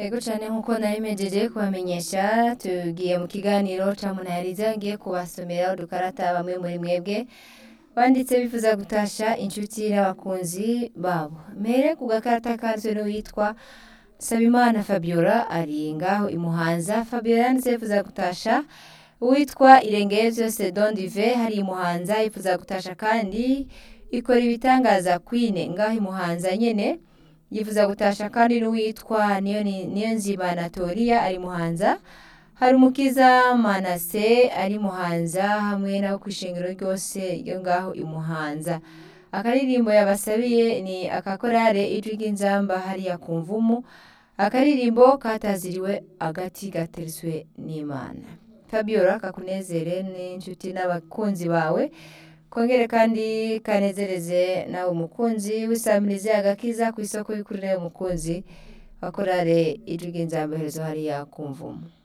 yego cyane nk'uko na imejeje kubamenyesha tugiye mu kiganiro cya munahiriza ngiye kubasomera udukarata bamwe muri mwebwe banditse bifuza gutasha inshuti n'abakunzi babo mbere ku gakarata kanzwe n'uwitwa sabimana fabiola ari ngaho imuhanza fabiola yanditse yifuza gutasha uwitwa irengeye byose dondive hari imuhanza yifuza gutasha kandi ikora ibitangaza kwine ngaho imuhanza nyine yifuza gutasha kandi n'uwitwa niyo nzibanatoria ari muhanza hari umukiza manase ari muhanza hamwe n'abo ku ishingiro ryose ryo ngaho imuhanza akaririmbo yabasabiye ni akakorare ijwi ry'inzamba hariya ku mvumu akaririmbo kataziriwe agati gateretswe n'imana fabiola kakunezere n'inshuti n'abakunzi bawe kongere kandi kanezereze nawe umukunzi wisamirize agakiza ku isoko y'ukurire y'umukunzi akorare ijwi ry'inzamba herezo hariya ku mvumu